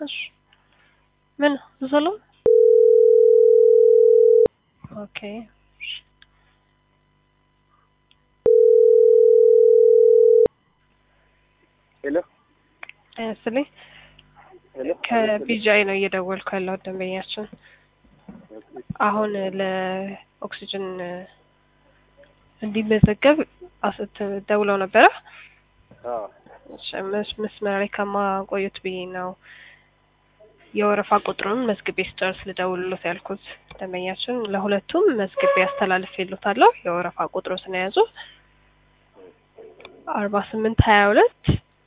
እሺ ምን ሰላም ኦኬ ሄሎ ስልኝ ሄሎ ከቢጃይ ነው እየደወልኩ ያለው ደንበኛችን አሁን ለኦክሲጅን እንዲመዘገብ አስት ደውለው ነበረ አዎ እሺ፣ መስ- መስመር ላይ ከማቆየት ብዬ ነው የወረፋ ቁጥሩን መዝግቤ ስጨርስ ልደውልሎት ያልኩት። ደንበኛችን ለሁለቱም መዝግቤ አስተላልፌሎታለሁ። የወረፋ ቁጥሩ ስለያዙ አርባ ስምንት ሀያ ሁለት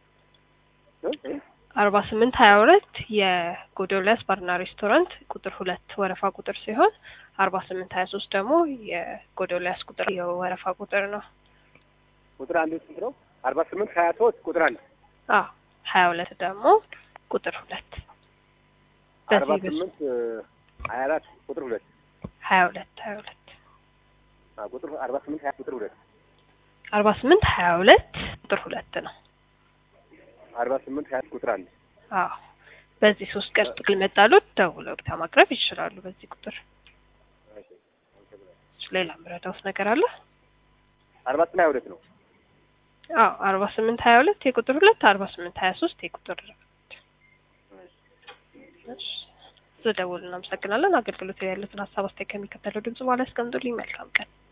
አርባ ስምንት ሀያ ሁለት የጎዶልያስ ባርና ሬስቶራንት ቁጥር ሁለት ወረፋ ቁጥር ሲሆን አርባ ስምንት ሀያ ሶስት ደግሞ የጎዶልያስ ቁጥር የወረፋ ቁጥር ነው። ቁጥር አንድ ስንት ነው? አርባ ስምንት ሀያ ሶስት ቁጥር አንድ አዎ ሀያ ሁለት ደግሞ ቁጥር ሁለት አርባ በዚህ ስምንት ሀያ አራት ቁጥር ሁለት ሀያ ሁለት ሀያ ሁለት አ ቁጥር አርባ ስምንት ሀያ ቁጥር ሁለት አርባ ስምንት ሀያ ሁለት ቁጥር ሁለት ነው። አርባ ስምንት ሀያ ቁጥር አንድ አዎ በዚህ ሶስት ቀን ጥቅል መጣሉት ደውለው ብታ ማቅረብ ይችላሉ። በዚህ ቁጥር ሌላ ምረዳውስ ነገር አለ? አርባ ስምንት ሀያ ሁለት ነው። አዎ አርባ ስምንት ሀያ ሁለት የቁጥር ሁለት አርባ ስምንት ሀያ ሶስት የቁጥር ስለደውል እናመሰግናለን። አገልግሎት ላይ ያሉትን ሀሳብ አስተያየት ከሚከተለው ድምጽ በኋላ ያስቀምጡልኝ። መልካም ቀን